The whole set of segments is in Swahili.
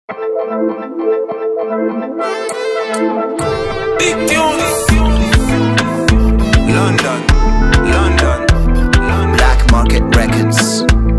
Big tunes. London, London, London. Black Market Records.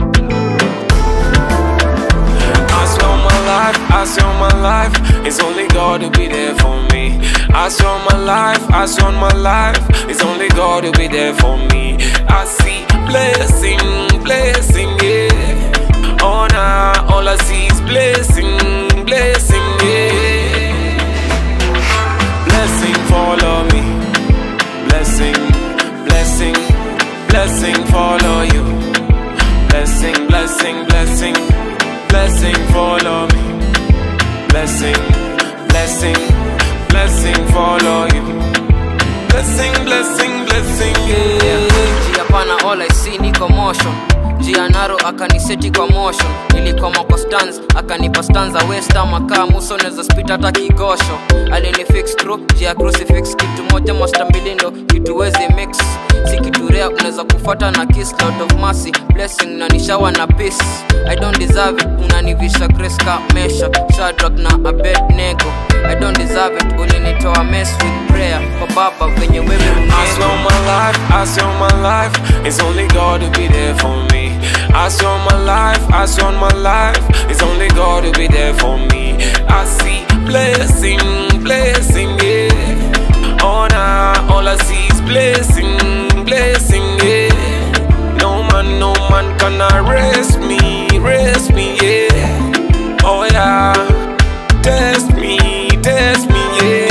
I swear my life, I swear my life, it's only God to be there for me. I swear my life, I swear my life, it's only God to be there for me. I see blessing, blessing, yeah. Oh nah, all I see is blessing, blessing, yeah. Blessing follow me, blessing, blessing, blessing follow you. Blessing, blessing, blessing, blessing follow me. Blessing, blessing, blessing follow you. Blessing, blessing, blessing, yeah. njia pana all I see ni commotion njia naro akaniseti kwa motion nilikoma kwa stans akanipa stanza westa makaa muso neza spit hata kigosho alinifix through njia crucifix kitu moja masta mbili ndo kitu wezi mix si kitu rea unaweza kufuata na kiss lot of mercy blessing na nishawa na peace i don't deserve it unanivisha grace ka mesha shadrack na abednego i don't deserve it ulinitoa mess with prayer kwa baba venye wewe I swear uneno my life, I swear my life, it's only God to be there for me. I swear my life, I swear my life, it's only God to be there for me. I see blessing, blessing, yeah. Oh nah, all I see is blessing, blessing, yeah. No man, no man can arrest me, arrest me, yeah. Oh yeah, test me, test me, yeah.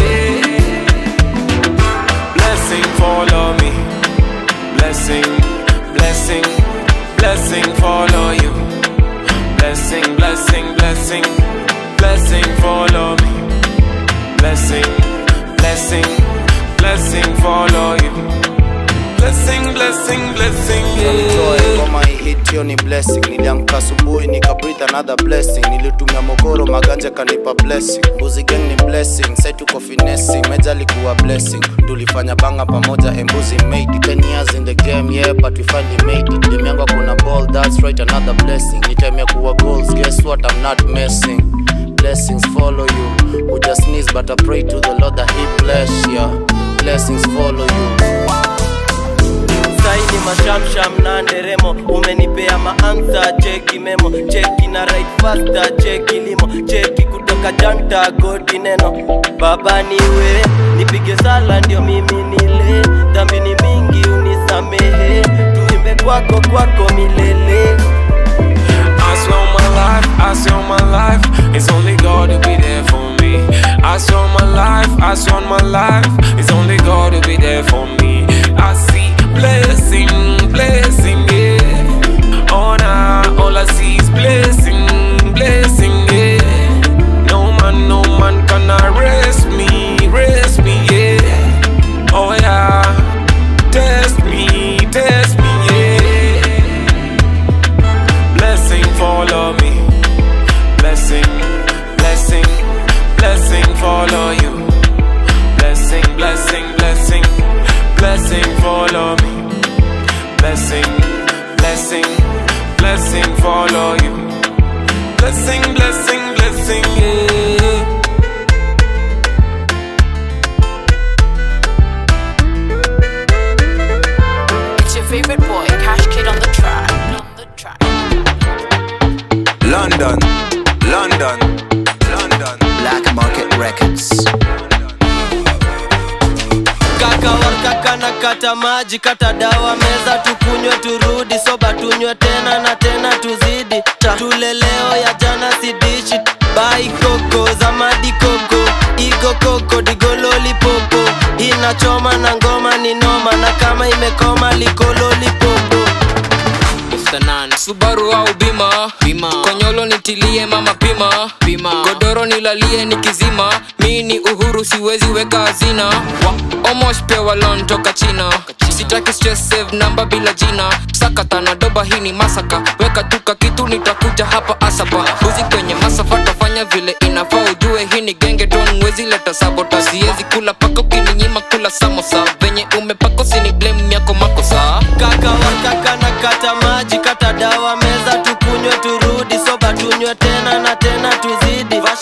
Blessing follow me. Blessing, blessing, blessing follow you. Blessing, blessing, blessing, blessing follow me. Blessing, blessing, blessing follow you. Blessing, blessing, blessing, Joy, yeah. ngoma hit hiyo ni blessing niliamka asubuhi nika breathe another blessing nilitumia mogoro maganja kanipa blessing mbuzi gang ni blessing sai tuko finessing meja alikuwa blessing tulifanya banga pamoja embuzi made it 10 years in the game yeah but we finally made it dem yangu kuna ball that's right another blessing ni time ya kuwa goals guess what i'm not messing blessings follow you who just sneeze but i pray to the lord that he bless ya blessings follow you saini mashamsham na nderemo umenipea maansa cheki memo cheki na right fasta cheki limo cheki kutoka janta goti neno baba niwe nipige sala ndio mimi nile dhambi ni mingi unisamehe tuimbe kwako kwako milele I swear my life, I swear my life, it's only God to be there for me. I swear my life, I swear my life, it's only God to be there for me. I see blessing, blessing, yeah. Oh nah, all I see is blessing, blessing, yeah. No man, no man can arrest me, arrest me, yeah. Oh yeah, test me, test me, yeah. Blessing follow me. Blessing, blessing, blessing follow you. Blessing, blessing, blessing, blessing follow me. Blessing, blessing, blessing follow you. Blessing, blessing, blessing, yeah. It's your favorite boy, Cash Kid on the track. On the track. London, London, London. Black Market Records. kaka wakaka na kata maji kata dawa meza tukunywe turudi soba tunywe tena na tena tuzidi Ta- tule leo ya jana sidishi bai koko zamadi koko igo koko digololi popo inachoma na ngoma ni noma na kama imekoma likololi popo subaru au bima bima konyolo nitilie mama pima pima godoro nilalie nikizima mi ni uhuru siwezi weka hazina wa omosh pewa lon toka china sitaki stress save namba bila jina sakata na doba hii ni masaka weka tuka kitu nitakuja hapa asapa uzi kwenye masafa tafanya vile inafaa ujue hii ni genge ton mwezi leta sabota siwezi kula paka ukininyima kula samosa venye umepako sini blame yako makosa kaka wakaka na kata maji kata dawa meza tukunywe turudi soba tunywe tena na tena tuzidi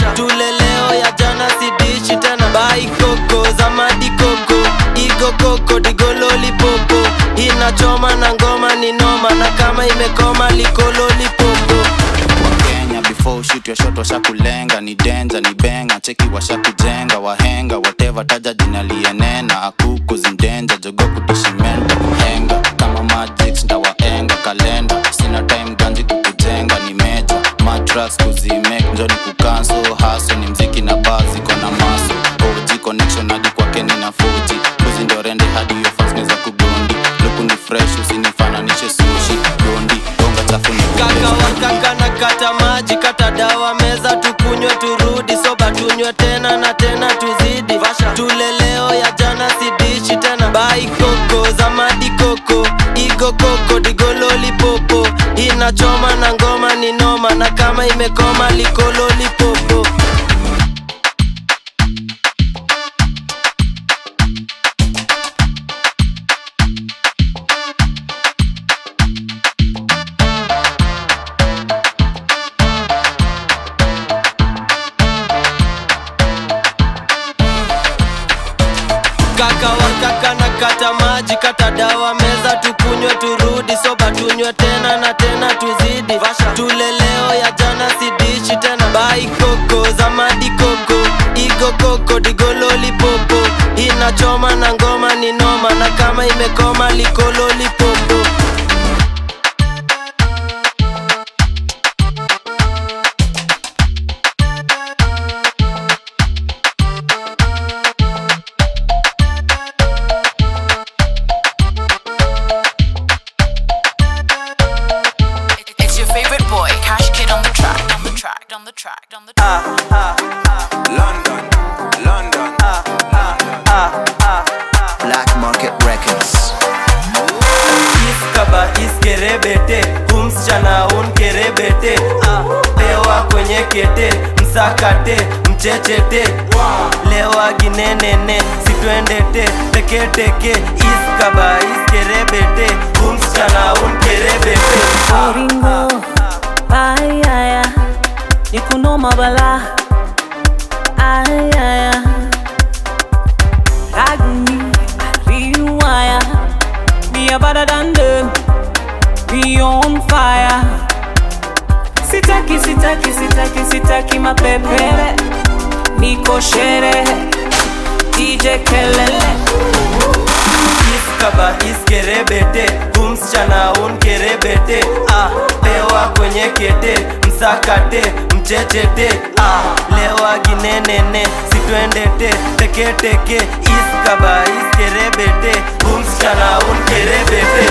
likololipopo wakenya before ushit your shot washakulenga ni denja ni benga cheki washakujenga wahenga wateva taja jina lienena akuku zindenja jogo kutishimenda henga kama magic ndawaenga kalenda sina time ganji kukujenga ni meja matras kuzimek njoni kukanso haso ni mziki na bazi kona maso og connection hadi kwake ni na fuji kuzi ndo rende hadi hiyo fans neza kugundi luku ni fresh usinifananishe sushi gondi gonga chafu ni kaka wakaka na kata maji kata dawa meza tukunywe turudi soba tunywe tena na tena tuzidi tule leo ya jana sidishi tena bai koko zamadi koko igo koko digololipopo inachoma na ngoma ni noma na kama imekoma likololipopo kaka wakaka na kata maji kata dawa meza tukunywe turudi soba tunywe tena na tena tuzidi tule leo ya jana sidishi tena bai koko zamadi koko igo koko digololipopo inachoma na ngoma ni noma na kama imekoma likololipopo It's your favorite boy, Cash Kid on the track, on the track, on the track, on the track. London, London. Black Market Records. iskaba iskerebete humsichana unkerebete ah, lewa kwenye kete msakate mchechete lewa ginenene sitwendete teketeke iskaba iskerebete humsichana unkerebete Oringo, ayaya, nikunoma bala, ayaya, agni, riwaya, we are better than them, we on fire. Sitaki, sitaki, sitaki, sitaki mapepele, niko sherehe, DJ kelele. iskaba iskerebete humsichana unkerebete ah, lewa kwenye kete msakate mchechete ah, lewa ginenene sitwendete teketeke iskaba iskerebete humsichana unkerebete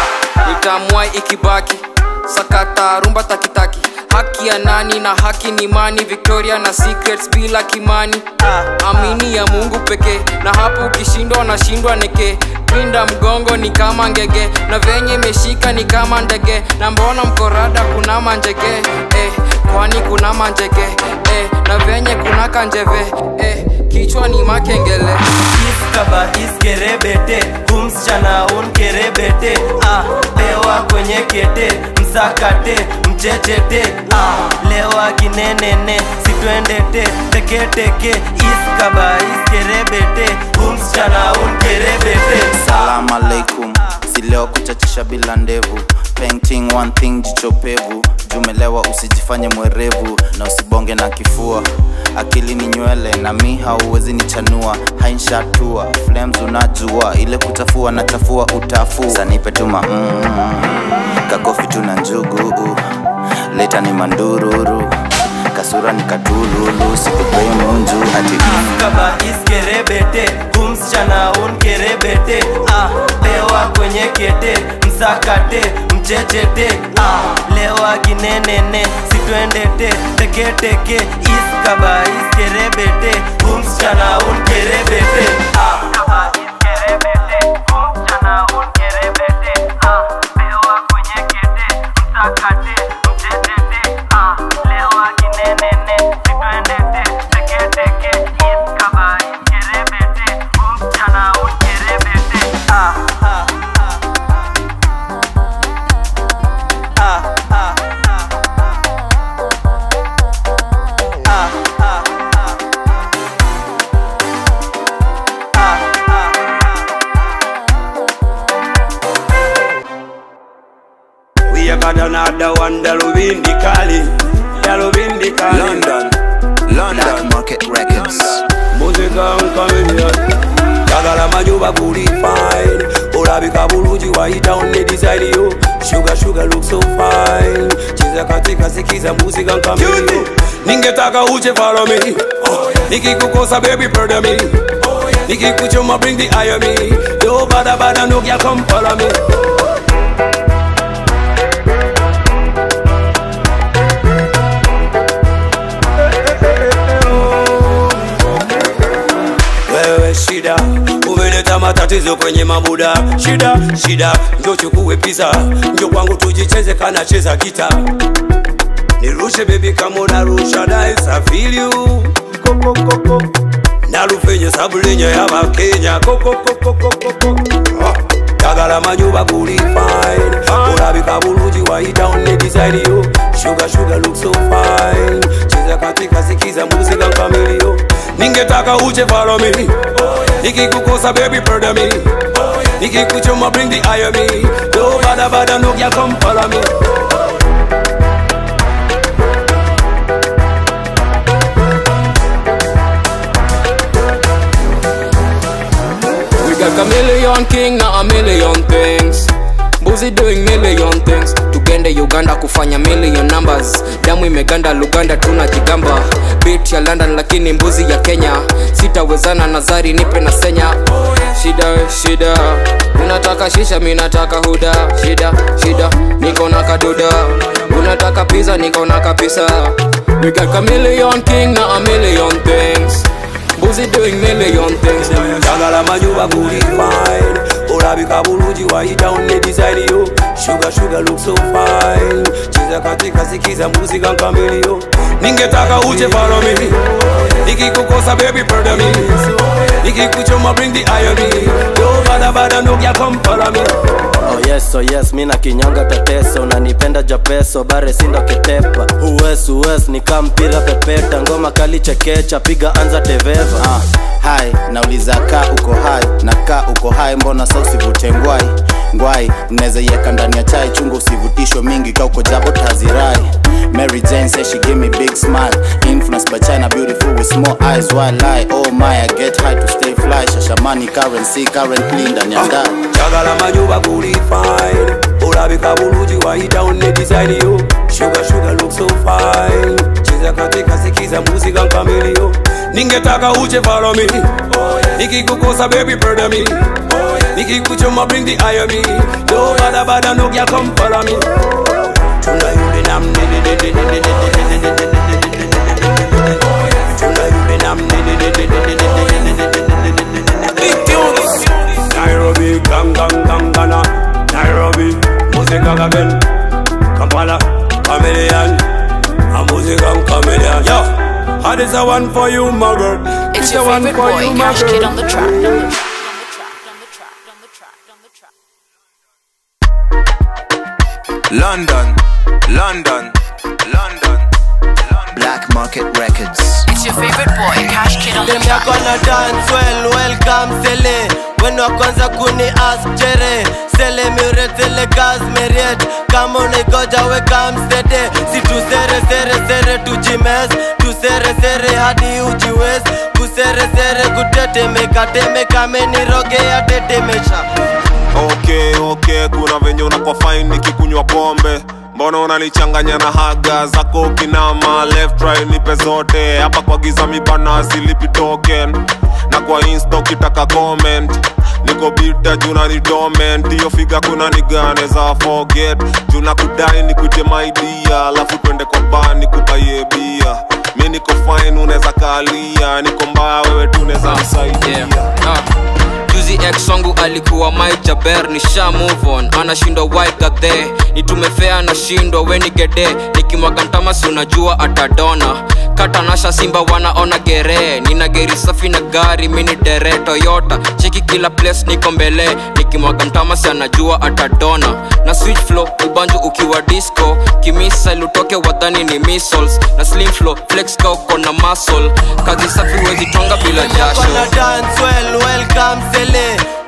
itamwai ikibaki sakata rumba takitaki haki ya nani na haki ni mani victoria na secrets bila kimani amini ya mungu pekee na hapo ukishindwa nashindwa neke pinda mgongo ni kama ngege na venye imeshika ni kama ndege na mbona mkorada kuna manjege eh, kwani kuna manjege eh, na venye kuna kanjeve eh, kichwa ni makengele iskaba iskerebete humsichana unkerebete ah, lewa kwenye kete msakate mchechete ah, lewa ginenene sitwendete teketeke iskaba iskerebete humsichana unkerebete salam aleikum sileo kuchachisha bila ndevu painting one thing jichopevu jumelewa usijifanye mwerevu na usibonge na kifua akili ni nywele na mi hauwezi nichanua hainshatua flames unajua ile kutafua na chafua utafu sanipe tuma mm, kakofi tuna njugu leta ni mandururu kasura ni katululu sikupei munju ati mm. kaba iskerebete humsichana unkerebete ah, lewa kwenye kete msakate mchechete ah, lewa ginenene sitwendete teketeke iskaba iskerebete humsichana unkerebete ah, kaba iskerebete humsichana unkerebete ah, lewa kwenye kete msakate mchechete ah, lewa ginenene sitwendete teketeke iskaba iskerebete humsichana unkerebete ah, ah, ah, ah, ah, ah, We are gonna another one dalubindi kali dalubindi kali London, Black Market Records. muzika nkamenya tagala majuba kuli fine olabika bulungi wayita onne design yo sugar sugar look so fine cheza katika sikiza muzika nkamenya ningetaka uche follow me nikikukosa baby pardon me nikikuchoma bring the eye on me yo bada bada no girl come follow me wewe shida umeleta matatizo kwenye mabuda shida shida njo chukue pisa njo kwangu tujicheze kana cheza gita nirushe bebi kama unarusha daisafiliu kokokoko nalufenye sabulinya yabakenya kokokokokoko tagala manyuba kuli fine olabika bulungi wayita onne design yo sugar sugar look so fine cheza katika sikiza muzika nkamilio ningetaka uche follow me nikikukosa baby pardon me nikikuchoma bring the eye on me no bada bada no girl come follow me We got chameleon king na a million things Mbuzi doing million things tugende uganda kufanya million numbers damu imeganda luganda tuna jigamba bit ya london lakini mbuzi ya kenya sitawezana na zari nipe na senya shida shida unataka shisha mi nataka huda shida shida niko na kaduda unataka pizza niko na kapisa we got chameleon king na a million things Mbuzi doing million things tagala manyuba kuli fine olabika bulungi wayita onne design yo sugar sugar look so fine cheza katika sikiza muzika nkamilio ningetaka uche follow me nikikukosa baby pardon me nikikuchoma bring the eye on me yo bada bada no girl come follow me Oh yes, oh yes, mi na kinyonga teteso unanipenda japeso bare sindo ketepa uwes uwes nika mpira pepeta ngoma kali chekecha piga anza teveva Ah, hai nauliza ka uko hai na ka uko hai mbona sa usivute ngwai ngwai mnaweza iweka ndani ya chai chungu usivutishwe mingi ka uko jabo tazirai mary jane say she give me big smile influenced by china beautiful with small eyes why lie oh my i get high to stay fly shashamani currency currently ndani ya ndani tagala manyuba kuli fine olabika bulungi wayita onne design yo sugar sugar look so fine cheza katika sikiza muzika nkamilio ningetaka uche follow me nikikukosa baby pardon me nikikuchoma bring the eye on me yo bada bada no girl come follow me tuna yule nam ne ne ne ne ne ne ne ne ne ne ne ne tuna yule nam ne ne ne ne ne ne ne ne ne ne ne Nairobi, gang gang gang Ghana, Nairobi, music again, Kampala, chameleon, a music and chameleon. Yo, how this a one for you, my girl? It's This your a one favorite for boy, you, my Cash Kid on girl. the track. On the track. On the track. On the track. On the track. London, London, London, London. Black Market Records. It's your favorite boy, Cash Kid on the dem track. yako na dance well welcome sele wenu wa kwanza kuni ask jere sele miuretele gas meriet kama unaigoja weka msede si tusere sere sere tujimes tusere sere hadi ujiwes kusere sere kutetemeka temeka menirogea tetemesha okay okay kuna venye unakuwa fine nikikunywa pombe mbona unanichanganya na haga zako kinama left right nipe zote hapa kwa giza mibana silipi token na kwa insta ukitaka comment niko bita juna ni dormant hiyo figa kuna nigane za forget juna kudai nikuite maidia alafu twende kwa bani kubaie bia mi niko fine unaweza kalia niko mbaya wewe tu unaweza nisaidia yeah. ah. juzi ex wangu alikuwa Mike Jaber nisha move on anashindwa waikathe nitumefea anashindwa wenigede nikimwaga mtamasi unajua atadona katanasha simba wanaona gere nina geri safi na gari mini dere toyota cheki kila place niko mbele nikimwaga mtamasi anajua atadona na switch flow ubanju ukiwa disco kimisile utoke wadhani ni missiles na slim flow flex ka uko na muscle kazi safi wezi twanga bila jasho Kona dance well, welcome sele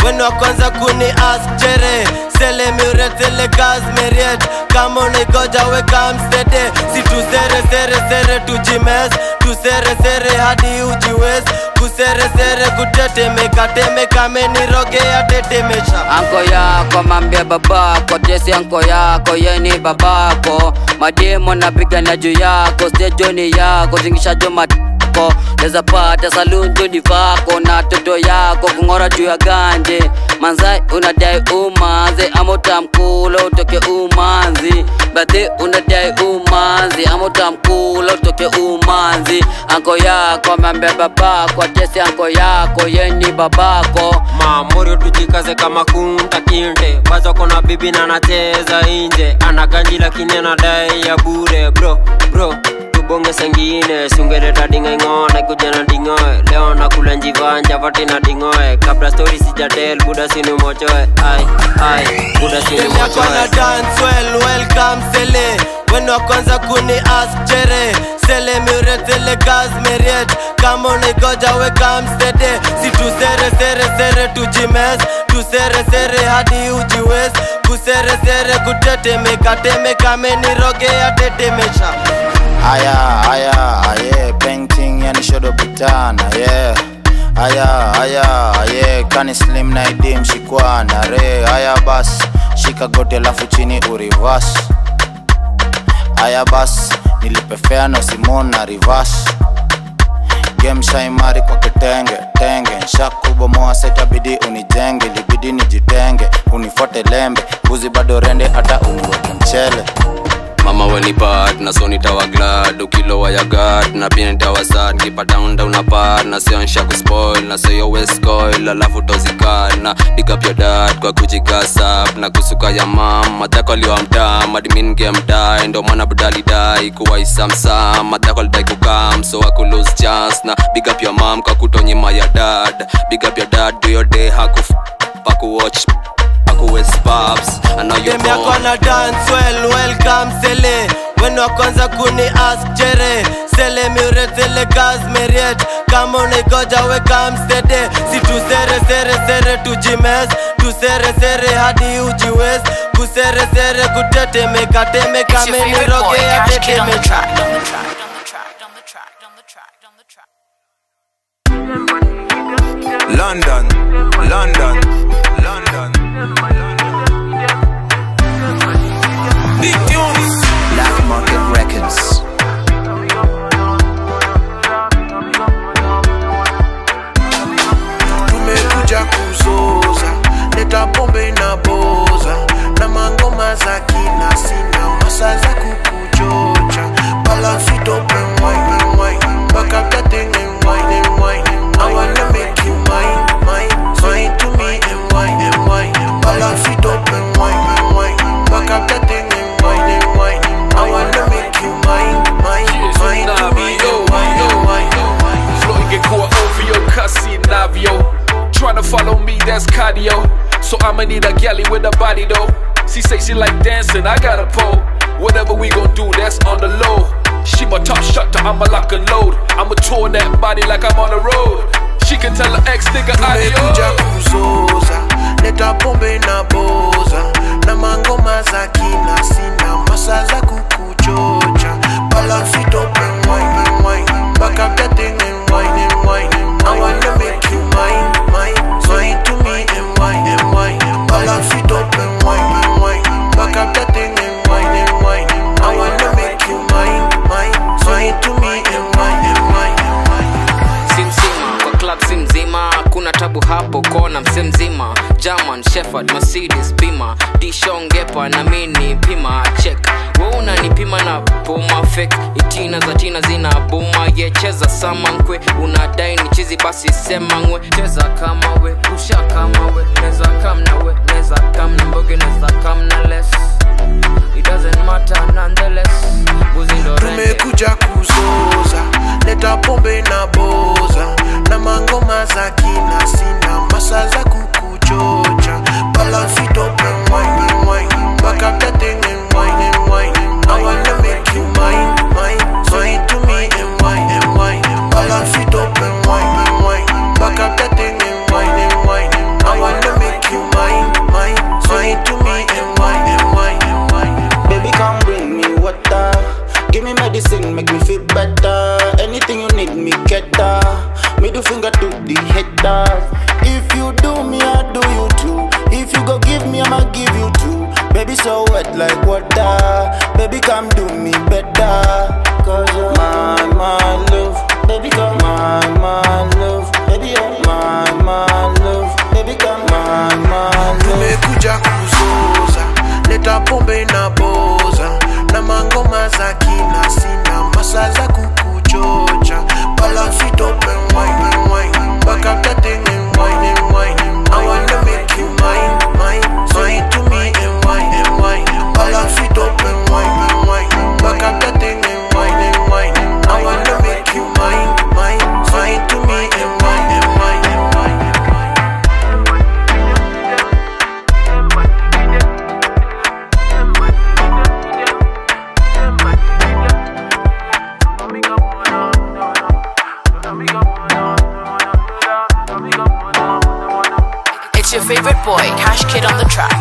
wenu wa kwanza kuni ask chere sele miuretele gas meriet kama unaigoja weka mstede si tusere sere sere tujimes tusere sere hadi ujiwes kusere sere kutetemeka temeka menirogea tetemesha anko yako mambia babako tesi anko yako yeni babako mademo napigana juu yako stejoni yako zingishajo matako leza pata salunjoni vako na toto yako kung'ora juu ya ganje manzai unadai umanzi amotamkula utoke umanzi badhi unadai umanzi amotamkula utoke umanzi anko yako mambia babako tesi anko yako yeni babako mamorio tujikaze kama kunta kinde bazo kona bibi na anacheza inje ana ganji lakini anadai ya bure bro bro tubonge sengine sungeleta ding'aing'ona kuja na dingoe leo nakula njivanja vati na dingoe kabla stori sijadel buda sinumochoe ai ai buda Dem yako sinumochoe na dance well, welcome sele wenu wa kwanza kuni ask chere sele miuretele gas meriet kama unaigoja weka mstede si tusere sere sere tujimes tusere sere hadi ujiwes kusere sere kutetemeka temeka menirogea tetemesha Aya, aya, aye, painting yani shodo butana, yeah. Aya, aya, aye, kani slim na idim shikwana, re. Aya bas, shika goti alafu chini urivas. Aya bas, nilipefea no Simon na reverse. Game shaimari kwa kitenge tenge nshakubomoa setabidi unijenge libidi nijitenge unifote lembe mbuzi bado rende hata uniweke mchele mama wenipat na so nitawa glad ukilowa ya gad na pia nitawa sad kipata unda unapad na sio nsha kuspoil na sio westcoil alafu tozikad na pick up your dad kwa kujigasap na kusuka ya mam madhako aliwa mtaa madmin game die ndo mwana budali dai kuwa isamsam madhako alidai kukam so aku lose chance na big up your mam kwa kutonyima ya dad big up your dad do your day hakuf pakuwatch pakuwest paps I know you're dem yako born na dance well, welcome sele wenu wa kwanza kuni ask chere sele miuretele gas meriet kama unaigoja weka mstede si tusere sere sere tujimes tusere sere hadi ujiwes kusere sere kutetemeka temeka It's your favorite boy, menirogea Cash Kid on the tetemesha track, on the track, on the track, on the track, on the track, on the track. London, London, London. Big tunes. Black Market Records. tumekuja kuzoza leta pombe na boza na mangoma za kina sina masa za kukuchocha balansitope wine wine mpaka tatenge wine wine I wanna make you mine mine mine to me and wine and wine balansitope wine wine mpaka tatenge wine wine I wanna make you mine mine mine to me and wine and wine Flow ingekuwa ovyo kasi navyo Tryna follow me that's cardio So I'ma need a galley with a body though She say she like dancing, I got a pole Whatever we gon' do, that's on the low She my top shutter, I'ma lock and load I'ma tour that body like I'm on the road She can tell her ex nigga tumekuja adios kuzoza leta pombe na boza na mangoma za kina sina masa za kukuchocha balansitope wine wine mpaka tatenge wine wine I wanna make you mine mine mine to me and wine and wine balansitope wine wine mpaka tatenge wine wine I wanna make you mine mine mine to me and wine and wine si mzima kwa club si mzima kuna tabu hapo kona mse mzima german shepherd mercedes pima dishongepa na mini pima check we unanipima na puma fake itina za tina zina buma ye cheza sama nkwe unadai ni chizi basi sema ngwe cheza kama we rusha kama we neza kam na we neza kam na mboge neza kam na less it doesn't matter nonetheless buzi ndo rende tumekuja kuzoza leta pombe na boza na mangoma za kina sina masa za kukuchocha balansitope wine wine mpaka tatenge wine wine I wanna make you mine mine mine to me and wine and wine balansitope wine wine mpaka tatenge wine wine I wanna need me get that. Middle finger to the haters. If you do me, I do you too. If you go give me, I'ma give you too. Baby, so wet like water. Baby, come do me better. Cause you're my, my love. Baby, come my, my love. Baby, you're my, my love. Baby, come my, my love. tumekuja kuzoza leta pombe na boza na mangoma za kina sina masa za kukuchocha balansi tope wine wine baka tatting and wine and wine I wanna make you mine mine say it to me and wine and wine balansi tope wine and wine baka tatting and wine and wine I wanna make you mine mine say it to me and wine and wine and wine It's your favorite boy, Cash Kid on the track.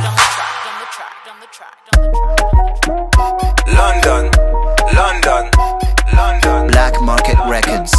London, London, London. Black Market Records.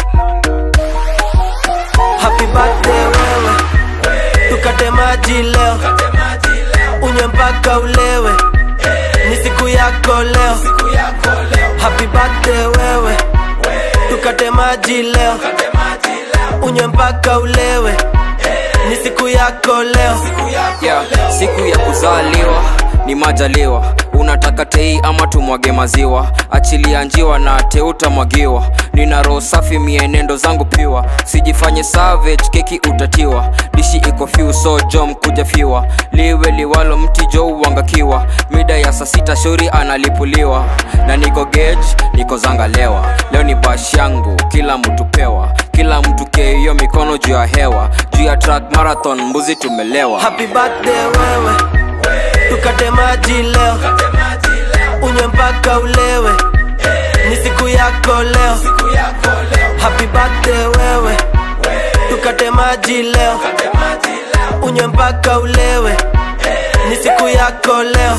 happy birthday wewe tukate maji leo unywe mpaka ulewe ni siku yako leo happy birthday wewe tukate maji leo unywe mpaka ulewe ni siku yako leo yeah, siku ya kuzaliwa ni majaliwa unataka tei ama tumwage maziwa achilia njiwa na teutamwagiwa nina roho safi mienendo zangu piwa sijifanye savage keki utatiwa dishi iko fiu so jom kuja fiwa liwe liwalo mti jo uangakiwa mida ya saa sita shauri analipuliwa na niko gage niko zangalewa leo ni bash yangu kila mtu pewa kila mtu keiyo mikono juu ya hewa juu ya track marathon mbuzi tumelewa happy birthday wewe tukate maji leo unywe mpaka ulewe ni siku yako leo happy birthday wewe tukate maji leo unywe mpaka ulewe ni siku yako leo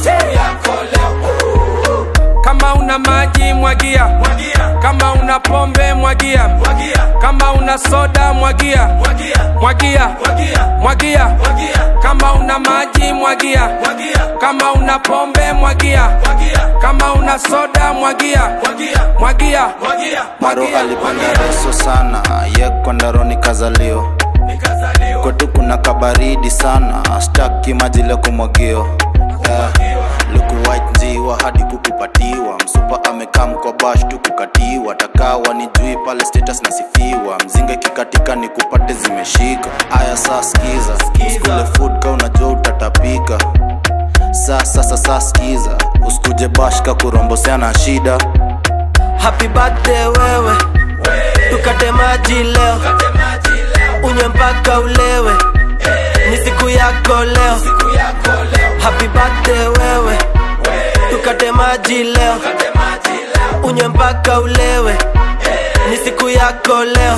kama una maji mwagia kama una pombe mwagia kama una soda mwagia mwagia mwagia kama una maji mwagia kama una pombe mwagia kama una soda mwagia mwagia maro alipanda reso sana ye kwandaroni kazalio kwetu kuna kabaridi sana staki maji leo kumwagio yeah. luku white njiwa hadi kukupatiwa msupa amekaa mkobash tu kukatiwa takawa ni jui pale status nasifiwa mzinga kikatika ni kupate zimeshika aya saa skiza uskule food ka unajua utatapika saa sasa saa skiza usikuje bashka kurombosea na shida happy birthday wewe tukate maji leo unywe mpaka ulewe ni siku yako leo happy birthday wewe tukate maji leo unywe mpaka ulewe ni siku yako leo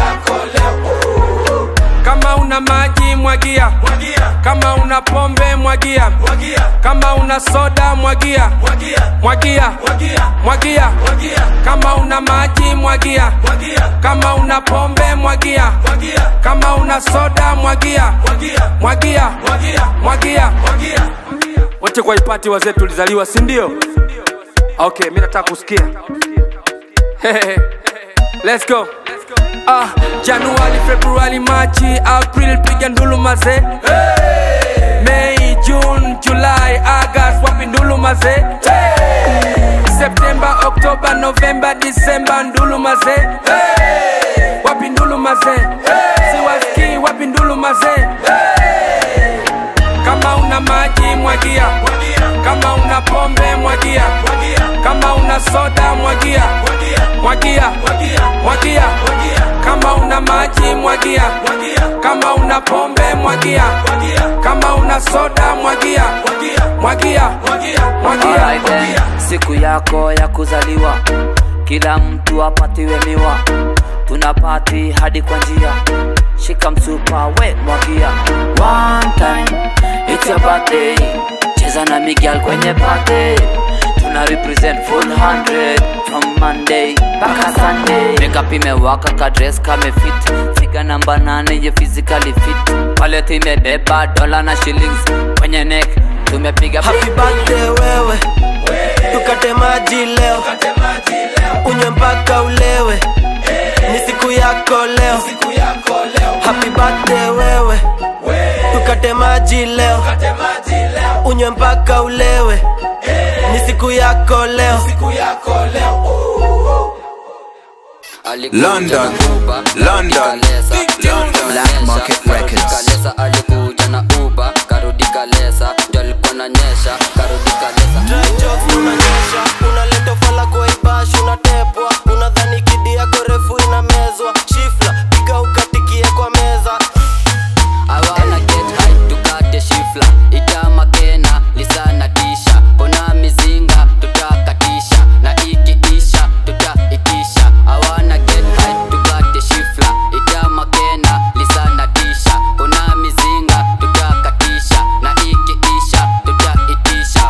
kama una maji mwagia kama una pombe mwagia kama una soda mwagia mwagia mwagia kama una maji mwagia kama una pombe mwagia kama una soda mwagia mwagia mwagia wote kwa ipati wazee tulizaliwa si ndio okay mi nataka kusikia let's go ah, januari februari machi april piga ndulu maze hey! mei june julai agast wapi ndulu maze hey! septemba oktoba novemba disemba ndulu maze hey! wapi ndulu maze hey! siwaski wapi ndulu maze hey! kama una maji mwagia kama una pombe mwagia kama una soda mwagia mwagia mwagia kama una maji mwagia kama una pombe mwagia kama una soda mwagia mwagia mwagia Alright then, siku yako ya kuzaliwa kila mtu apatiwe miwa tuna pati hadi kwa njia shika msupa we mwagia one time it's your birthday cheza na miguel kwenye party tuna represent full 100 from monday mpaka sunday make kapimewaka kadres kamefit figa namba nane ye physically fit pale timebeba dola na shillings kwenye neck tumepiga happy birthday wewe tukate maji leo unywe mpaka ulewe ni siku yako leo happy birthday wewe tukate maji leo unywe mpaka ulewe ni siku yako leo London, London, Black Market Records. kalesa alikuja na uba karudi kalesa ndio alikuwa nanyesha karudi kalesa unanyesha unaleta fala kwa ibash unatepwa unadhani kidi yako refu inamezwa shifla piga ukatikie kwa meza I wanna get high tukate shifla itamakena lisana tisha kona mizinga tutakatisha na ikiisha tutaitisha I wanna get high tukate shifla itamakena lisana tisha kona mizinga tutakatisha na ikiisha tutaitisha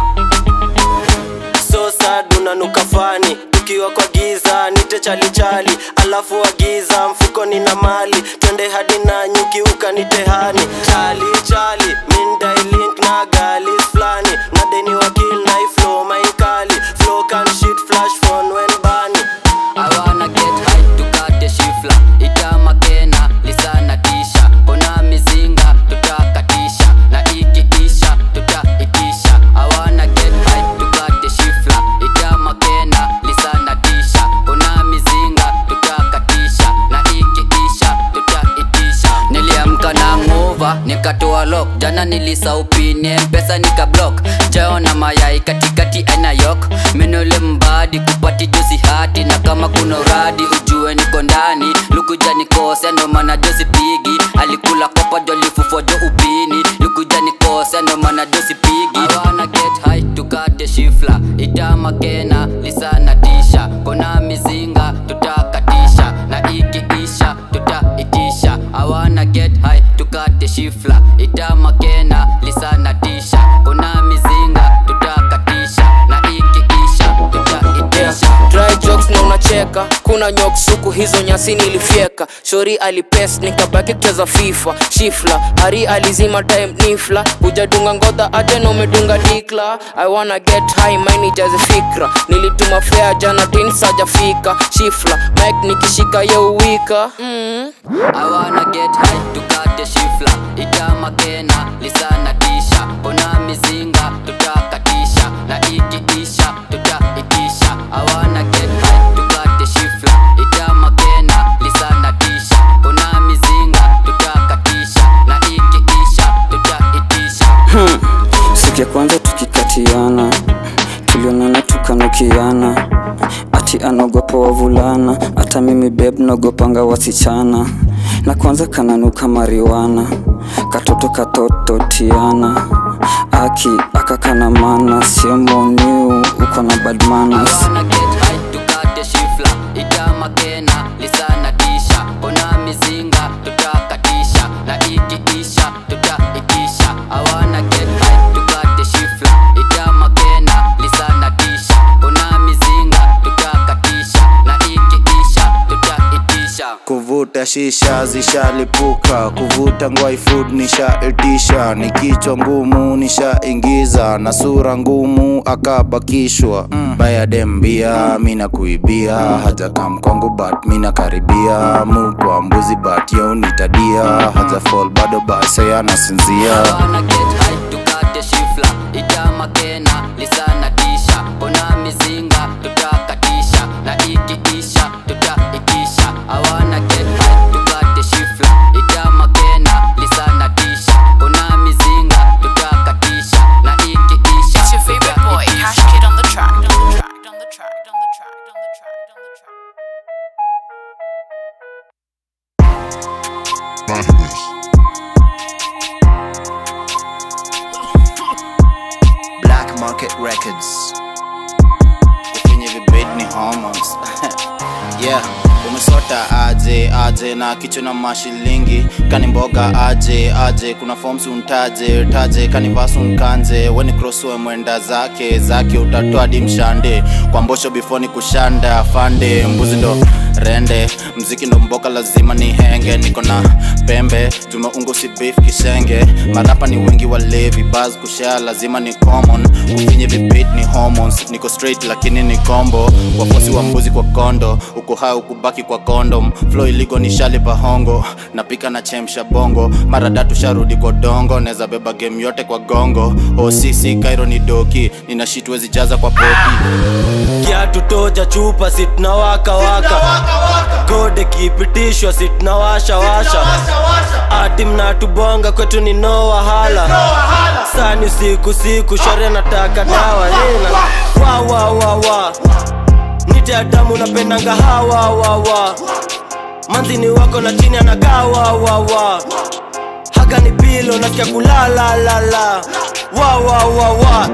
so sad unanuka fani tukiwa kwa giza nite chalichali alafu agiza mfukoni na mali twende hadi na nyuki ukanitehani chali chali mindailink na galis flani na deni wakil na iflo mainkali flow can shit flash phone when bani I wanna get high tukate shifla itamakena lisana tisha kona mizinga tutakatisha na ikiisha tutaitisha I wanna get high tukate shifla itamakena lisana tisha kona mizinga tutakatisha na ikiisha tutaitisha niliamka na nguva nikatoa lock jana nilisaupine mpesa nikablock chao na mayai katikati aina yok menole mbadi kupati josi hati na kama kuna uradi ujue niko ndani lukuja nikose ndo maana josi pigi alikula kopa jolifufo jo upini lukuja nikose ndo maana josi pigi I wanna get high tukate shifla itamakena lisana tisha kona mizinga tutakatisha na ikiisha tutaitisha I wanna get high tukate shifla itamakena lisana tisha kona mizinga tutakatisha na ikiisha tutaitisha dry jokes na unacheka kuna nyok suku hizo nyasi nilifyeka shori alipes nikabaki kucheza fifa shifla hari alizima time nifla hujadunga ngodha aje na umedunga dikla i wanna get high maini jaze fikra nilituma fea jana tin sajafika shifla mike nikishika yeuwika mm. I wanna get high tukate shifla itamakena lisana tisha kona mizinga tutakatisha na ikiisha tutaitisha I wanna get high tukate shifla itamakena lisana tisha kona mizinga tutakatisha na ikiisha tutaitisha Hmm. siku ya kwanza tukikatiana tulionana tukanukiana ati anaogopa wavulana hata mimi beb naogopanga wasichana na kwanza kananuka mariwana katoto katoto tiana aki akakana mana sio moniu uko na bad manners I wanna get high tukate shifla itamakena lisana tisha kona mizinga tutakatisha na ikiisha tutaitisha I wanna get high tukate shifla itamakena lisana tisha kona mizinga tutakatisha na ikiisha tutaitisha kuvuta shisha zishalipuka kuvuta ngwai food nishaitisha ni kichwa ngumu nishaingiza na sura ngumu akabakishwa mm. baya dembia mina kuibia haja kam kwangu but mina karibia mukwa mbuzi but yo nitadia haja fall bado base anasinzia wanna get high tukate shifla itamakena lisana tisha kona mizinga tutakatisha na ikiisha tutaitisha I wanna get high tukate shifla itamakena lisana tisha kona mizinga tutakatisha na ikiisha It's your favorite boy, Cash Kid on the track, on the track, on the track, on the track, on the track, on the track. Black Market Records. kwenye vibed ni hormones yeah umesota aje aje na kichwa na mashilingi kani mboga aje aje kuna forms untaje taje kani vasu nkanje weni crosswe mwenda zake zake utatoa di mshande kwa mbosho before ni kushanda fande mbuzi ndo rende mziki ndo mboka lazima ni henge niko na pembe tumeungo si beef kisenge marapa ni wengi walevi bas kushare lazima ni common ufinye vibit ni hormones niko straight lakini ni combo wafosi wa mbuzi kwa kondo uko hai ukubaki kwa condom flow iligo ni shali bahongo napika na chemsha bongo mara datu sharudi kwa dongo neza beba game yote kwa gongo osisi kairo ni doki nina shit wezi jaza kwa poti kiatu toja chupa situnawaka waka kode kipitishwa situnawasha washa ati mnatubonga kwetu ni no wahala sani siku siku shore nataka dawa nina wawawawa nite adamu napendanga hawawawa manzini wako na chini anakaa wawawa haka ni pilo nasikia kulalalala wawawawa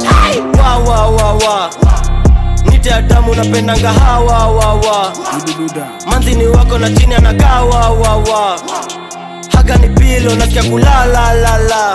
wawawawa nite adamu napendanga hawawawa manzini wako na chini anakaa wawawa haka ni pilo nasikia kulalalala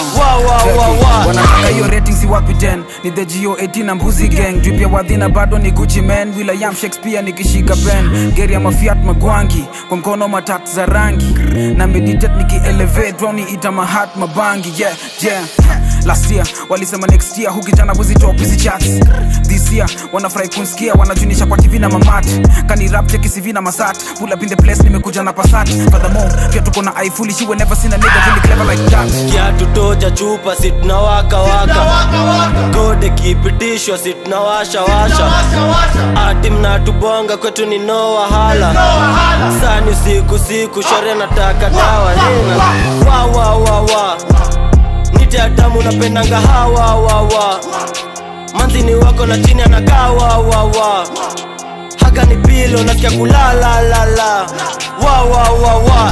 wawawawa wanataka hiyo rating si wapi 10 ni the go 18 na mbuzi gang drip ya wadhina bado ni gucci man william shakespeare nikishika pen geri ya mafiat magwangi kwa mkono matatu za rangi na meditate nikielevate droni ita mahat mabangi yeah yeah last year walisema next year hukijana buzi top hizi chats this year wanafurahi kunsikia wanajunisha kwa tv na mamat kani rap cheki cv na masat pull up in the place nimekuja na pasat furthermore pia tuko na i foolish you will never seen a nigga really clever like that kiatu toja chupa situnawaka waka kode kipitishwa situnawasha washa ati mnatubonga kwetu ni no wahala sani siku siku shore nataka dawa nina wawawawa nite adamu napendanga hawawawa manzini wako na chini anakaa wawawa haka ni pilo nasikia kulalalala wawawawa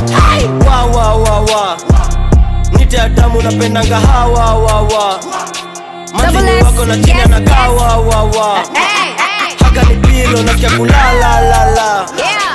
wawawawa nite adamu napendanga hawawawa manzini wako na chini anakaa wawawa haka ni pilo nasikia kulalalala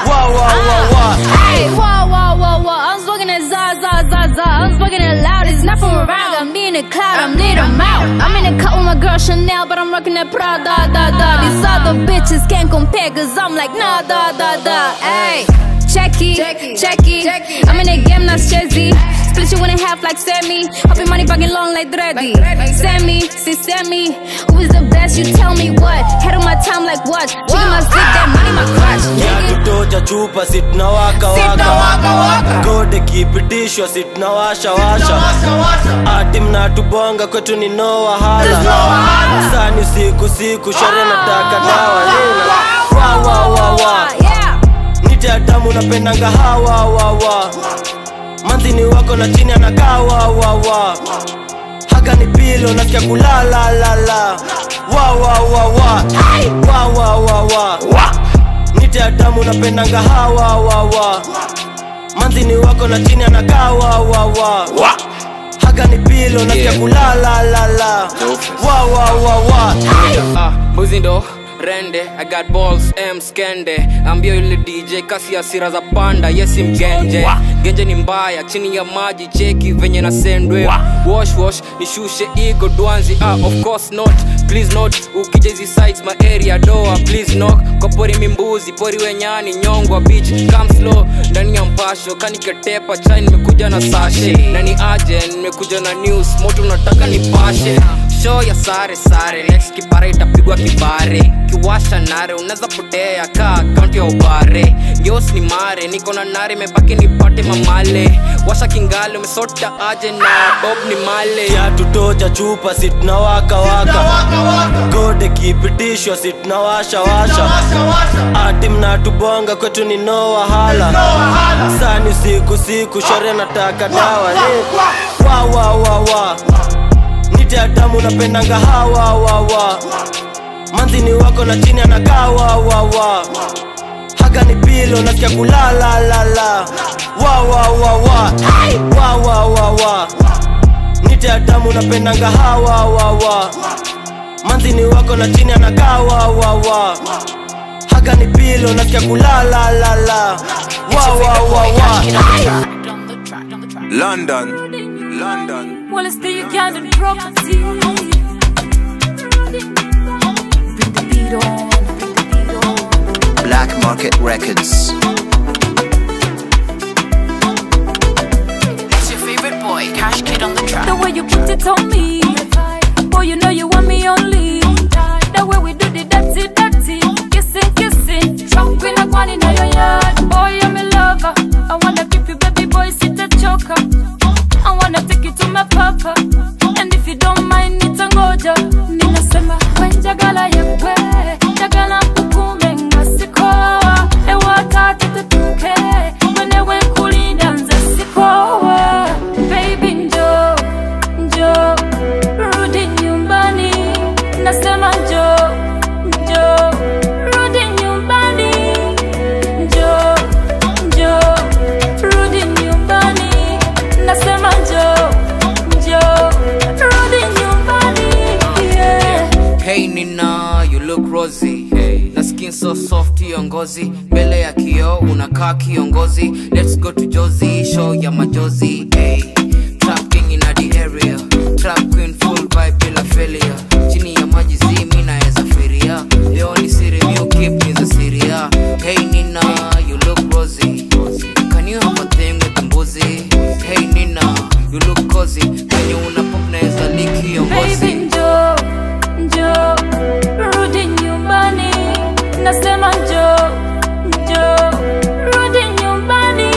wawawawa Hey, whoa, whoa, whoa, whoa. I'm smoking that za, za, za, za. I'm smoking it loud. It's not from around. I'm in the cloud. I'm lit, I'm out. I'm in the cut with my girl Chanel, but I'm rocking that Prada, da, da. These other bitches can't compare, cause I'm like, nah, da, da, da. Hey. Check it, check it. I'm in the game, not chessy. Split you in a half like Sammy. Hope your money fucking long like Dreddy. Sammy, see Sammy. Who is the best? You tell me what. Head on my time like what? Chicken my stick, that money my crutch. kiatu toja chupa situnawaka waka kode kipitishwa situnawasha washa ati mnatubonga kwetu ni no wahala sani siku siku shore nataka dawa nina wawawawa nite adamu napendanga hawawawa manzini wako na chini anakaa wawawa haka ni pilo nasikia kulalalala wawawawa wawawawa nite adamu napendanga hawawawa manzini wako na chini anakaa wawawa haka ni pilo nasikia kulalalala wawawawa Ah, mbuzi ndo rende i got balls m skende ambio yule dj kasi ya sira za panda yesi mgenje genje ni mbaya chini ya maji cheki venye na sendwe wash wash nishushe ego dwanzi ah, of course not please not ukija hizi sites my area doa please knock kwa pori mimbuzi pori wenyani nyongwa beach come slow ndani ya mpasho kaniketepa chai nimekuja na sashe na ni aje nimekuja na news moto unataka nipashe show ya sare sare next kipara itapigwa kibare kiwasha nare unaweza potea ka akaunti ya ubare geos ni mare niko na nare mebaki nipate mamale washa kingale umesota aje na bob ni male kiatu toja chupa situnawaka waka kode kipitishwa situnawasha washa ati mnatubonga kwetu ni no wahala sani siku siku shore nataka dawa nina wawawawa nite adamu napendanga hawawawa manzini wako na chini anakaa wawawa haka ni pilo nasikia kulalalala wawawawa wawawawa nite adamu napendanga hawawawa manzini wako na chini anakaa wawawa haka ni pilo nasikia kulalalala wawawawa London, London. Well, it's the Ugandan property. Bring the beat on. Black Market Records. It's your favorite boy, Cash Kid on the track. The way you put it on me. Boy, you know you want me only. The way we do the dirty, dirty. Kissing, kissing. Drunk in a one in your yard. Boy, I'm a lover. I wanna keep you, baby boy, sit a choker. I wanna take you to my papa. And if you don't mind, it's a ngoja. Ninasema, when jagala yewe. Jagala mpukume ngasikoa. Ewa tatu tutuke. Mwenewe kulinda nze sikoa. Baby njoo, njoo. Rudi nyumbani. Nasema njoo, njoo. Rudi nyumbani. Njoo, njoo. Rudi nyumbani. Nasema njoo, njoo. Rudi nyumbani. Yeah. Hey Nina, you look rosy hey. Na skin so soft hiyo ngozi mbele ya kioo unakaa kiongozi Let's go to Jozi, show ya majozi hey. Trap king in the area Trap queen full vibe bila failure Chini ya maji zi mi naeza firia Leo ni siri mi keep ni za siria Hey Nina, you look rosy Can you have a thing with the mbuzi Hey Nina, you look cozy Kwenye una pop naeza lick hiyo ngozi Baby njoo, njoo, rudi nyumbani. Nasema njoo, njoo, rudi nyumbani.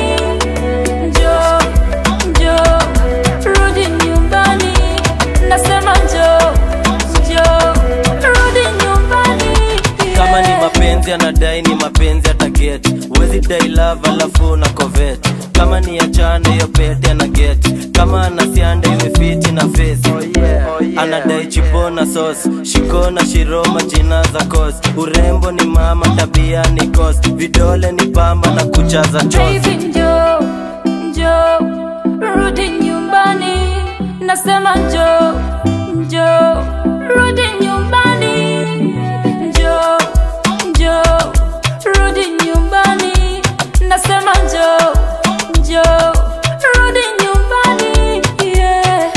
Njoo, njoo, rudi nyumbani. Nasema njoo, njoo, rudi nyumbani. kama ni mapenzi anadai ni mapenzi ataget wezi dai love alafu na covet kama ni achane hiyo pete ana get kama anasianda iwe fiti na face anadai chipo na sos shiko na shiroma jina za kos urembo ni mama tabia ni kos vidole ni pamba na kucha za chos Baby njoo, njoo, rudi nyumbani. Nasema njoo, njoo, rudi nyumbani. Njoo, njoo, rudi nyumbani. Nasema njoo, njoo, rudi nyumbani. Yeah.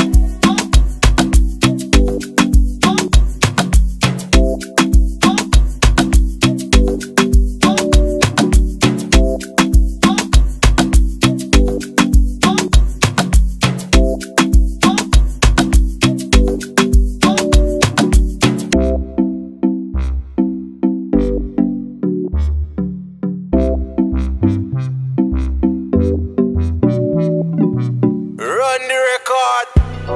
Run the record.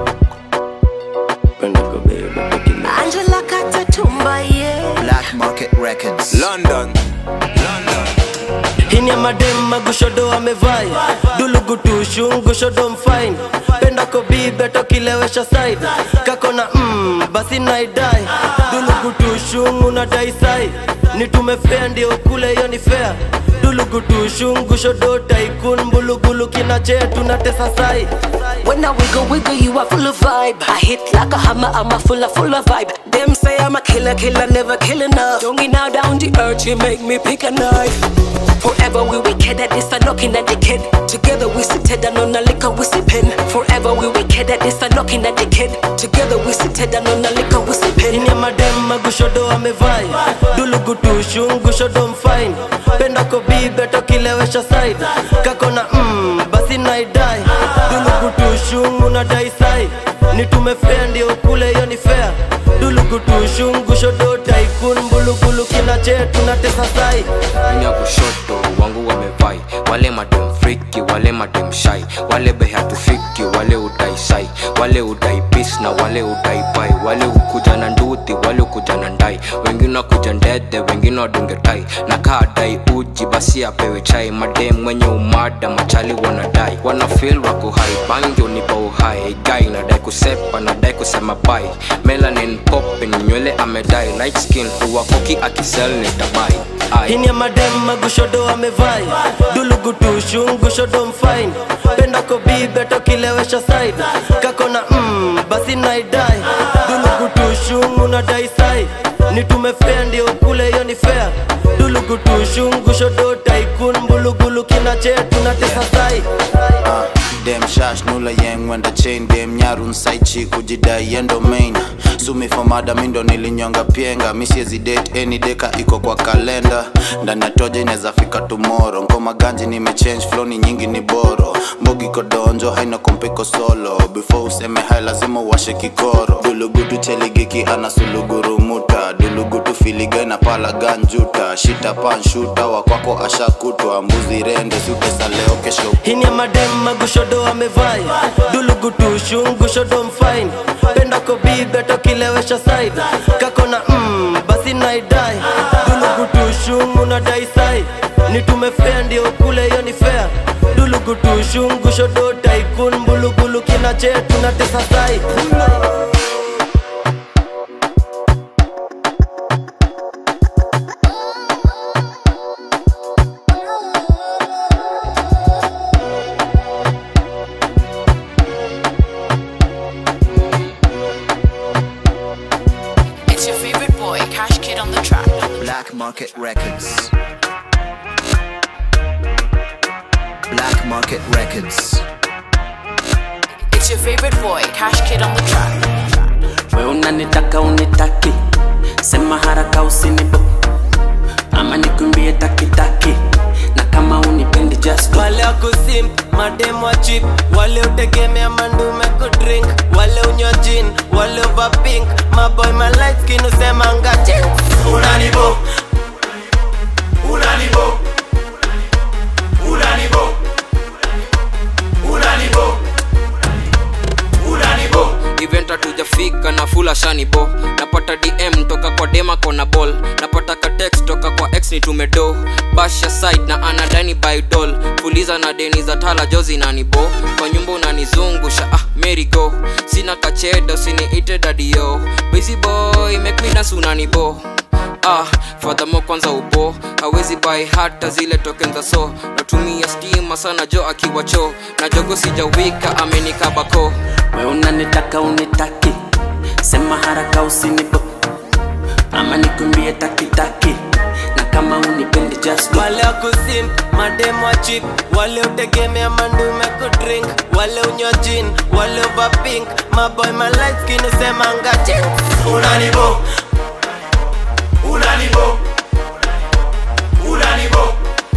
Angela Katatumba, yeah. Black Market Records. London. hini ya madem magushodo amevai dulugutushu ngushodo mfine penda kobibe tokilewesha side kako na mm, basi naidai dulugutushu unadai sai nitume fea ndio kule hiyo ni fea dulugutushu ngushodo taikun mbulugulu kinache tunatesa sai When I wiggle, wiggle, you are full of vibe. I hit like a hammer, I'm a full of, full of vibe. Them say I'm a killer, killer, never kill enough. Don't get now down the earth, you make me pick a knife. Forever we wicked at this, I'm knocking at the kid. Together we sit down on a liquor, we sipping. Forever we wicked at this, I'm knocking at the kid. Together we sit down on a liquor, we sipping. hini ya madem magushodo amevai dulugutushu ngushodo mfine penda kobibe tokilewesha side kako na mm, basi naidai dulugutushu unadai sai nitume fea ndio kule hiyo ni fea dulugutushu ngushodo taikun mbulugulu kinache tunatesa sai ni ya kushoto wangu wamevai wale madem friki wale madem shai wale behatufiki wale udai sai wale udai pis na wale udai pai wale ukuja na nduthi wale ukuja na ndai wengine wakuja ndede wengine wadunge tai na kaa dai uji basi apewe chai madem mwenye umada machali wanadai wana feel wako hai bangi unipa uhai gai nadai kusepa nadai kusema bai melanin popin nywele amedai light skin uwakoki akisel nitabai Ai. hini ya madem magushodo amevai dulugutushu ngushodo mfine penda kobibe tokilewesha side kako na mm, basi naidai dulugutushu unadai sai nitume fea ndio kule hiyo ni fea dulugutushu ngushodo taikun mbulugulu kinache tunatesa sai dem shash nula yeng wenda chain dem nyarun saichi kujidai yendo main sumi fomada mindo nilinyonga pienga misiezi date any deka iko kwa kalenda ndani ya toja inaweza fika tomorrow ngoma ganji nimechange flow ni nyingi ni boro mbogi kodonjo haina kompeko solo before useme hai lazima uwashe kikoro dulugutu cheligiki ana sulugurumuta dulugutu filiga na pala ganjuta shita panshuta wakwako ashakutwa mbuzi rende sutesa leo kesho hini ya madem magushodo amevai dulugutushu ngushodo mfain penda kobibeto kilewesha side kako na mm, basi naidai dulugutushu unadai sai nitume fea ndio kule hiyo ni fea dulugutushu ngushodo taikun mbulugulu kina chetu na tesa sai It's your favorite boy, Cash Kid on the track. Black Market Records. Black Market Records. It's your favorite boy, Cash Kid on the track. we unanitaka unitaki sema haraka usinibo ama nikumbie takitaki na kama unipendi just wale wakusim madem wa chip wale utegemea mandume kudrink wale unywa jin wale overpink maboy my light skin usema ngache unanibo unanibo unanibo unanibo unanibo event hatujafika na fula shanibo napata dm toka kwa dema kona ball napata ka text toka kwa x ni tumedo basha site na anadani bydol fuliza na deni za tala jozi nanibo kwa nyumba unanizungusha ah mary go sina kachedo siniite dadio busy boy make me dance unanibo ah fadhamo kwanza upo hawezi bai hata zile token za so natumia stima sana jo akiwa cho na jogo sijawika amenikabako we unanitaka unitaki sema haraka usinibo ama nikumbie takitaki na kama unipendi just wale wakusim madem wa chip wale utegemea mandume kudrink wale unywa jin wale overpink maboy my light skin usema ngache unanibo unanibo unanibo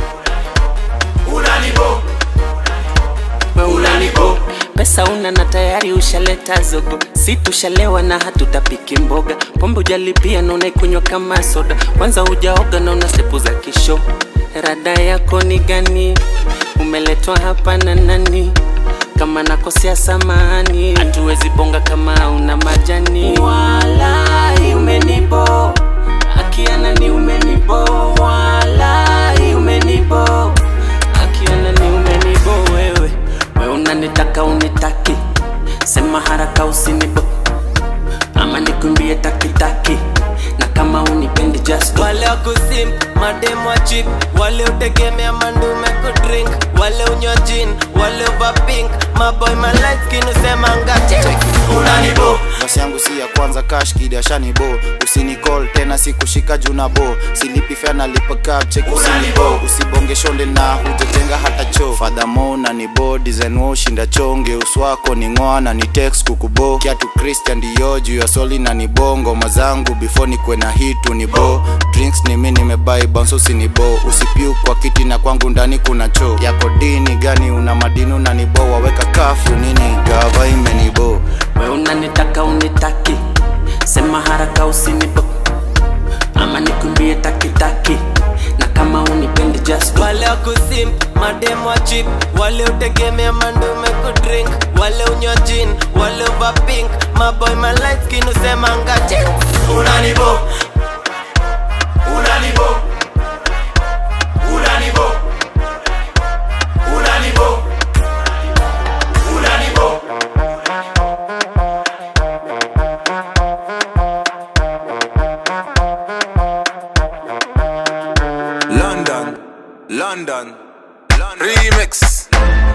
unanibo we unanibo pesa una na tayari ushaleta zogo si tushalewa na hatutapiki mboga pombe ujalipia na unaikunywa kama soda kwanza ujaoga na una stepu za kisho rada yako ni gani umeletwa hapa na nani kama nakosea samani hatuwezi bonga kama una majani walai umenibo akianani umenibo walai umenibo akianani umenibo wewe we unanitaka unitaki sema haraka usinibo ama nikumbie takitaki na kama unipendi just wale wakusim madem wa chip wale utegemea mandume kudrink wale unywa jin wale overpink maboy my light skin usema ngache unanibo basi yangu si ya kwanza cash kid ashanibo usinicall tena sikushika juna bo silipi fea nalipa cap check usinibo usibonge shonde na hujajenga hata cho fadhamo na ni bo design wo shinda chonge uswako ni ngoa na ni text kukubo kiatu christian dio juu ya soli na ni bongo mazangu before ni kwena hitu ni bo drinks ni mi nimebai bonso usinibo usipiu kwa kiti na kwangu ndani kuna cho yako dini gani una madini na ni bo waweka kafyu nini gava imenibo we unanitaka unitaki sema haraka usinibo ama nikumbie takitaki na kama unipendi just wale wakusim madem wa chip wale utegemea mandume kudrink wale unywa jin wale overpink maboy my light skin usema ngache unanibo unanibo unanibo unanibo unanibo London, London, London. Remix.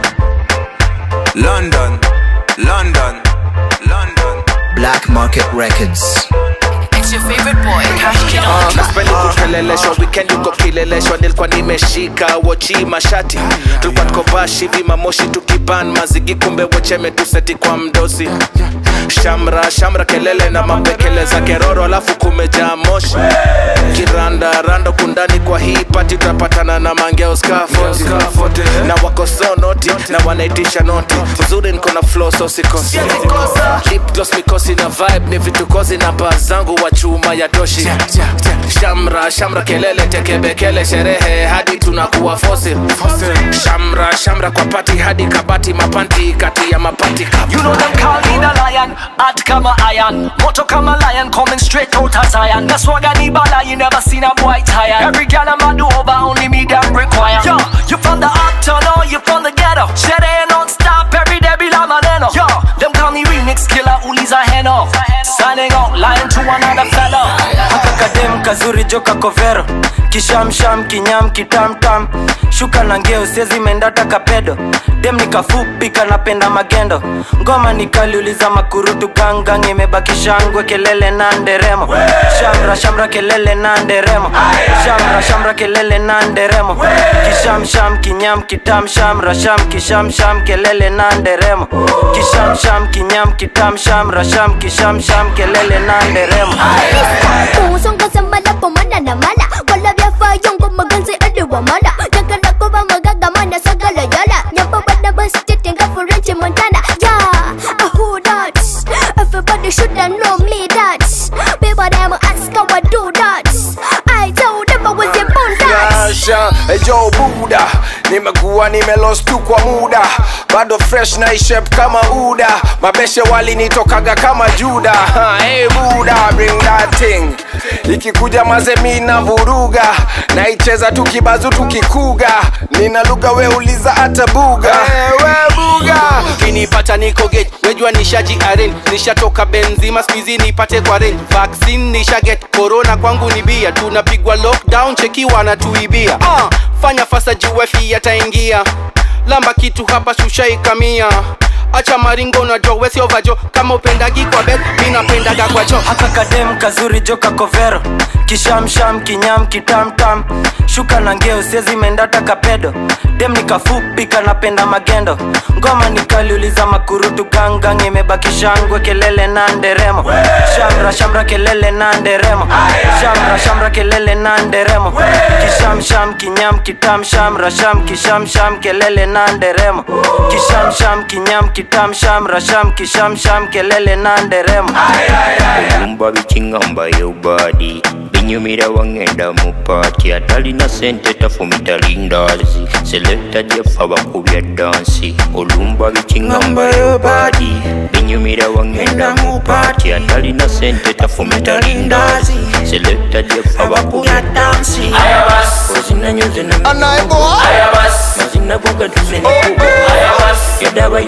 London, London, London. Black Market Records. It's your favorite boy, Cash Kid on the track. sipendi kupeleleshwa weekend uko kileleshwa nilikuwa nimeshika wochi mashati tulikuwa tuko niko bash hivi mamoshi tukiban mazigi kumbe wecheme tuseti kwa mdosi shamra shamra kelele na mapekele za keroro alafu kumejaa moshi kiranda rando kundani kwa hii pati tutapatana na mangeo skafoti na wako so noti na wanaitisha noti uzuri niko na flow so sikosi lip gloss mikosi na vibe ni vitukozi na baa zangu wa chuma ya toshi shamra shamra kelele tekebekele sherehe hadi tunakuwa fosil shamra shamra kwa pati hadi kabati mapanti kati ya mapati You know them call me the lion, hot kama iron Moto kama lion, coming straight out of Zion That's why I need bala, you never seen a boy tired Every girl I'm a do over, only me them require Yo, you from the uptown or you from the ghetto Shit ain't non-stop, every day be la maneno Yo, them call me remix killer, uliza heno Signing out, lying to another fellow haka kadem kazuri joka kovero kishamsham kinyam kitamtam shuka na ngeo siezi mendata kapedo dem nikafupi kanapenda magendo ngoma nikaliuliza makurutu gangang imebaki shangwe kelele na nderemo shamra shamra kelele na nderemo shamra shamra kelele na nderemo kishamsham kinyam kitam shamra sham kishamsham kelele na nderemo kishamsham kinyam kitam shamra sham kishamsham kelele na nderemo Usong sambala pumana na mala Wala vyafa yung magansi adiwa mala Nagkala ko ba magagamana sa galayala Nyamba ba na ba stitin ka for Richie Montana Yeah, uh, who that? Everybody should have know me that People them ask how I do that I told them I was a born that Nyasha, ejo buda nimekuwa nimelost tu kwa muda bado fresh na ishep kama uda mabeshe walinitokaga kama juda Ha, hey buda bring that thing ikikuja mazemi na vuruga naicheza tukibazu tukikuga nina lugha weuliza hata buga hey, we buga ukinipata niko gate wejua nishaji arrange nishatoka benzima skuizi nipate kwa range vaccine nisha get corona kwangu ni bia tunapigwa lockdown cheki wanatuibia uh, fanya fasa juwefi yataingia lamba kitu hapa shushaikamia acha maringo na jo wesi ovajo kama upendagi kwa bet mi napendaga kwa cho haka kadem kazuri joka kovero kishamsham kinyam kitamtam shuka na ngeo siezi mendata kapedo dem nikafupi kanapenda magendo ngoma nikaliuliza makurutu gangang imebaki shangwe kelele na nderemo shamra shamra kelele na nderemo shamra shamra kelele na nderemo kishamsham kinyam kitam shamra sham kishamsham kelele na nderemo kishamsham kinyam kitam shamra sham kishamsham kelele na nderemo olumba bikingamba yobadi binyumira wangenda mu paati atalina sente tafumita lindazi selekta jefa bakubya dansi olumba bikingamba yobadi binyumira wangenda mu paati atalina sente tafumita lindazi selekta jefa bakubya dansi ozinanyoze mazinabuga tuzenikuba yadaba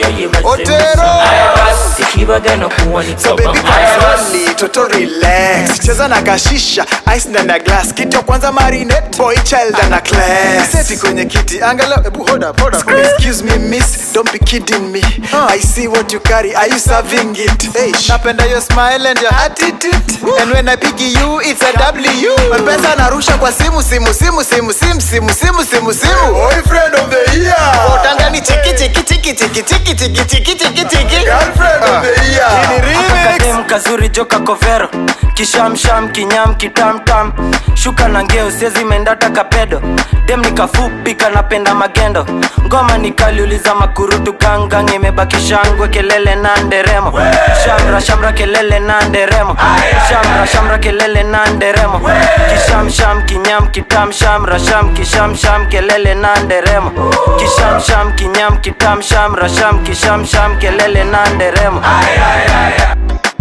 yayebazekibagana kuwanika Only toto relax cheza na kashisha ice ndani ya glass kitu ya kwanza marinate boy child ana class seti kwenye kiti angalau ebu hold up hold up excuse me miss don't be kidding me i see what you carry are you serving it hey napenda your smile and your attitude and when i pick you it's a w mpesa narusha kwa simu simu simu simu simu simu simu simu simu boyfriend of the year utangani chiki chiki chiki chiki chiki chiki chiki chiki chiki girlfriend of the year Hii ni remix kakadem kazuri joka kovero kishamsham kinyam kitamtam shuka na ngeo siezi mendata kapedo dem nikafupi kanapenda magendo ngoma nikaliuliza makurutu gangang imebaki shangwe kelele na nderemo shamra shamra kelele na nderemo shamra shamra kelele na nderemo kishamsham kinyam kitam shamra sham kishamsham kelele na nderemo kishamsham kinyam kitam shamra sham kishamsham kelele na nderemo